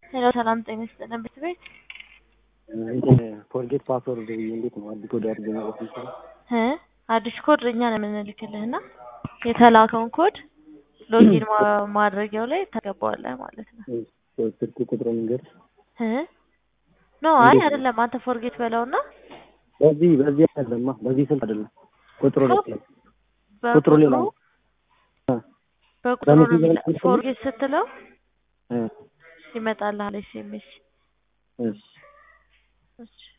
ሄሎ ሰላም ጤና ይስጥልን ቤት ቤት እንትን ፎርጌት ፓስወርድ እንዴት ነው አዲስ ኮድ አድርገ መውጣት ይችላል? እ አዲስ ኮድ እኛ ነው የምንልክልህ እና የተላከውን ኮድ ሎጊን ማ- ማድረጊያው ላይ ታገባዋለህ ማለት ነው። ስልክ ቁጥር መንገድ እ ኖ አይ አይደለም አንተ ፎርጌት በለውና በዚህ በዚህ አይደለማ በዚህ ስልክ አይደለም ቁጥሩ ኖ፣ ልክ ነው። ቁጥሩ ሌላ ነው። በቁጥሩ ነው በሜሴጅ የሚለው። መልክ ፎርጌት ስትለው እ ይመጣልሃል ኤስኤምኤስ። እሺ እሺ